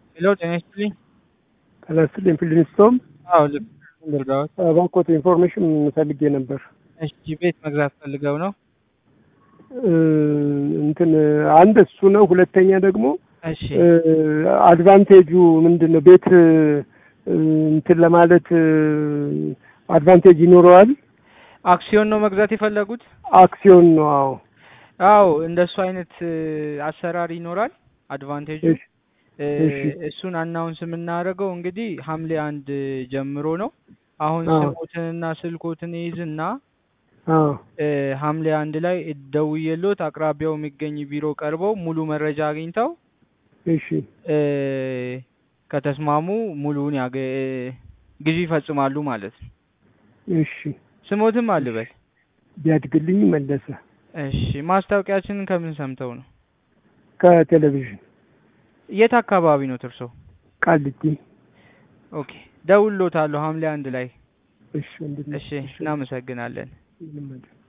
ሄሎ ጤና ይስጥልኝ። ጤና ይስጥልኝ ፊልሚስቶም አዎ ልክ ልርዳዎት? እባክዎት ኢንፎርሜሽን ፈልጌ ነበር። እሺ ቤት መግዛት ፈልገው ነው? እ እንትን አንድ እሱ ነው። ሁለተኛ ደግሞ እሺ አድቫንቴጁ ምንድን ነው? ቤት እ እንትን ለማለት አድቫንቴጅ ይኖረዋል? አክሲዮን ነው መግዛት የፈለጉት? አክሲዮን ነው። አዎ አዎ እንደሱ አይነት እ አሰራር ይኖራል። አድቫንቴጁ እሺ እ እሺ። እሱን አናውንስ የምናደርገው እንግዲህ ሐምሌ አንድ ጀምሮ ነው። አሁን አዎ ስሞትንና ስልኮትን ይዝና አዎ እ ሐምሌ አንድ ላይ ደውዬልዎት አቅራቢያው የሚገኝ ቢሮ ቀርበው ሙሉ መረጃ አግኝተው እሺ እ ከተስማሙ ሙሉውን ያገ ግዢ ይፈጽማሉ ማለት ነው። እሺ። ስሞትም አልበል። ቢያድግልኝ መለሰ እሺ ማስታወቂያችንን ከምን ሰምተው ነው? ከቴሌቪዥን የት አካባቢ ነው እርሶ? ቃሊቲ። ኦኬ ደውሎታለሁ ሐምሌ አንድ ላይ። እሺ ወንድሜ፣ እሺ እናመሰግናለን። ምንም አይደለም።